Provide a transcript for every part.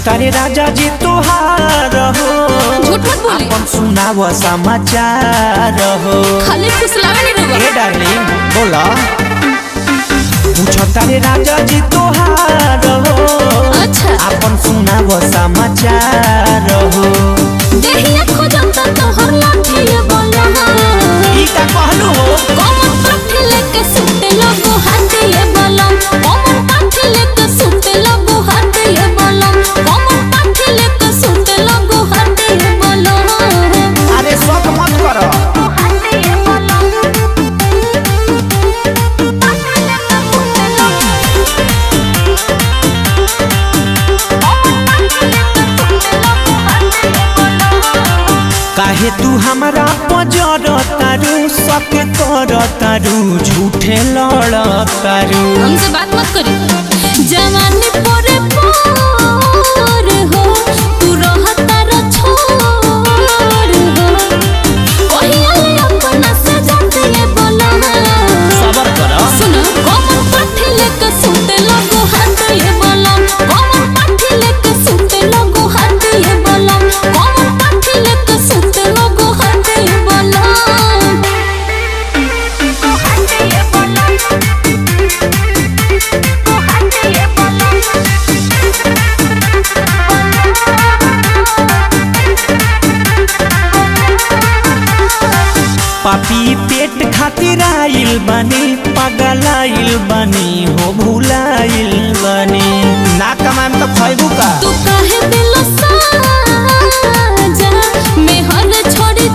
तारे राजा जी तोहार हो झूठ मत बोली अपन सुनाव समाचार हो खाली फुसलावे नहीं ए रहुआ डार्लिंग बोला पूछो तारे राजा जी तोहार हो अच्छा अपन सुनाव समाचार हो देहिया खोजता तोहर लाठी ये बोला ई का कहलू हो कमर काठी लेके सुते लगो हाथे ये बोला कमर काठी लेके सुते लगो हाथे ये बोला कमर काठी लेके सुते लगो हाथे ये बोला अरे शौक मत करो हाथे ये बोला हाथे लेके सुते लगो काहे तू हमरा पजर तारू शक कर तारू झूठे लड़ तारू हमसे बात मत करी जवानी पोरे पोर हो तू रहता र छोर हो कहिया ले अपना से जाते ये बोला सबर कर सुन कमर पाठी लेके सुते लगो हाथ ये बोला कमर पाठी लेके सुते लगो हाथ ये बोला कमर पाठी लेके सुते लगो हाथ ये बोला हाथ ये बोला पापी पेट खातिर आइल बनी पागल आइल बनी हो भुलाइल बनी ना कमान तो खैबू का तू काहे दिल साजा मैं हर छोड़ी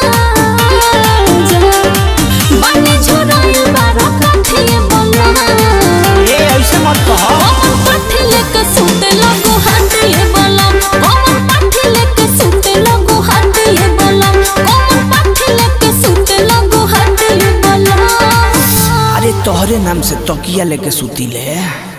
ताजा बने झुराइल बारो काठिए बोला ए ऐसे मत कह कमर पाठी लेके सुते लगो हाथ ये बोला कमर पाठी लेके सुते लगो हाथ ये बोला कमर पाठी लेके सुते लगो हाथ ये बोला अरे तोहरे नाम से तकिया लेके सुती ले